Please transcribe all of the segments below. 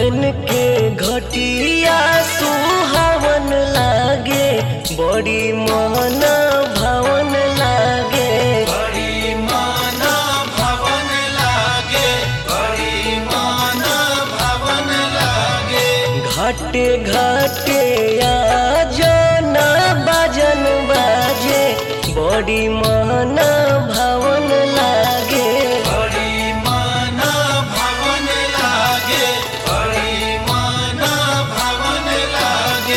बन के घटिया सुहावन लागे बड़ी मन भवन लागे बड़ी माना भवन लागे बड़ी माना भवन लागे घाटे घाटे आजन बाजन बाजे बड़ी मन भवन लागे बड़ी माना भवन लागे बड़ी माना भवन लागे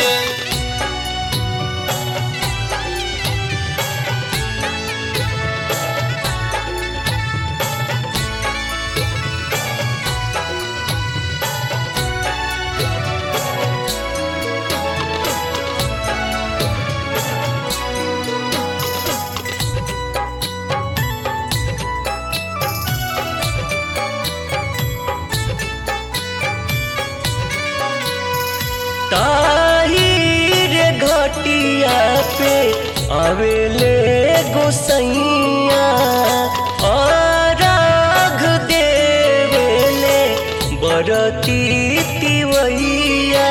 ताही रे घटिया पे आवेले गोसैया और राघ देवेले बरती तिवैया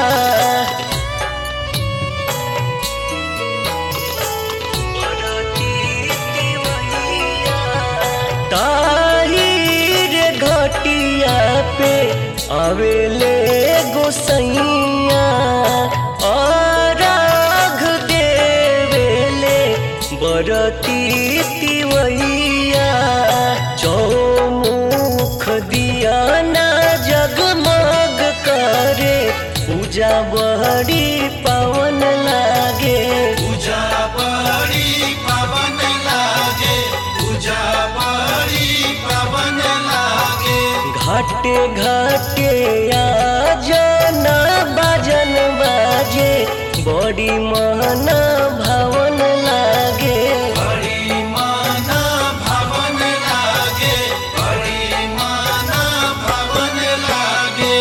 बरती तिवैया ताही रे घटिया पे आवेले गोसैया और राघ देवेले बरती तिवैया चौमुख दिया ना जगमग करे पूजा बड़ी पावन लागे पूजा बड़ी पवन लागे पूजा बड़ी पवन लागे घाटे घाटे आजन बाजन बाजे बड़ी मन भवन लागे बड़ी माना भवन लागे बड़ी माना भवन लागे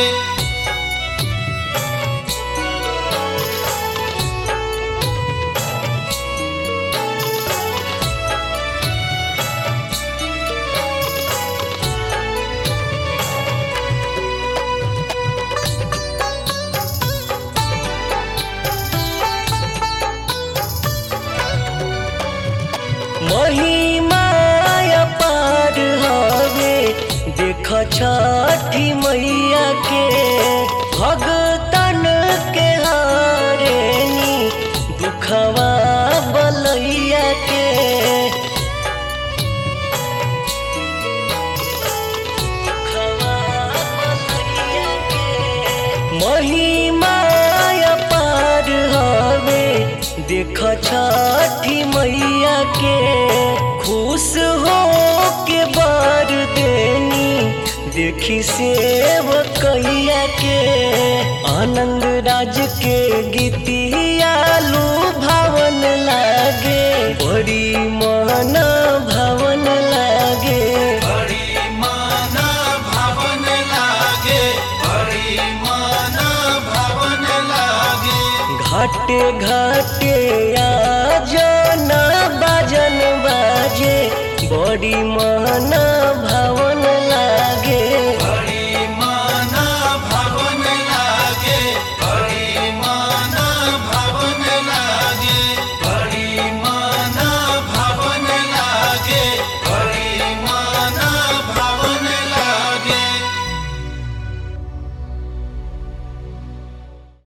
महिमाया पार हवे देख छठी मैया के भगतन के हारेनी दुखवा बलैया के दुखवा बलैया के महिमाया पार हवे देख छठी मैया के खुश हो के बार देनी देखी सेव कैया के आनंद राज के गीतिया लू भावन लागे बड़ी मन भवन लागे बड़ी माना भवन लागे बड़ी माना भवन लागे घाटे घाटे आजन बाजन बाजे बड़ी मन भवन लागे